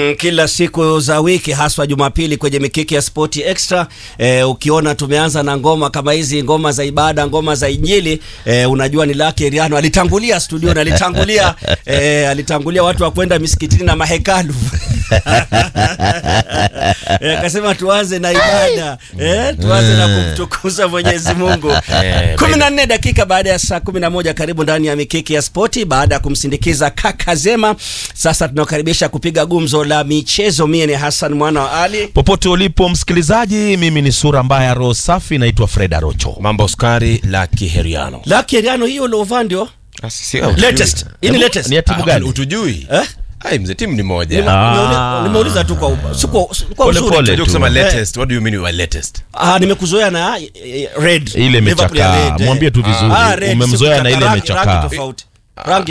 Mm, kila siku za wiki haswa Jumapili kwenye mikiki ya Sport Extra eh, ukiona tumeanza na ngoma kama hizi ngoma za ibada, ngoma za Injili eh, unajua ni Lucky Riano alitangulia studio na alitangulia eh, alitangulia watu wa kwenda misikitini na mahekalu eh, akasema tuanze na ibada eh, tuanze na kumtukuza Mwenyezi Mungu. Eh, kumi na nne dakika baada ya saa kumi na moja karibu ndani ya mikiki ya spoti baada ya kumsindikiza kaka Zema. Sasa tunakaribisha kupiga gumzo la michezo. Mie ni Hassan mwana wa Ali. Popote ulipo msikilizaji, mimi ni sura mbaya roho safi, naitwa Fred Arocho. mambo skari la kiheriano Lucky Riano hiyo uliovaa ndio latest. Hii ni Hebu, latest. ni ya timu gani? utujui Eh? ai mzee timu ni moja Nime- Ah. nimeuli- Nimeuliza tu kwa uba- si kwa- si kwa Pole uzuri pole. tu. Unajua tu. kusema Eh. latest what do you mean by latest Ah, nimekuzoea na eh, red. Ile Liverpool ya imechakaa. red, eh. Mwambie tu vizuri. Ah, red, Umemzoea sio na ile rangi- imechakaa. rangi tofauti. Rangi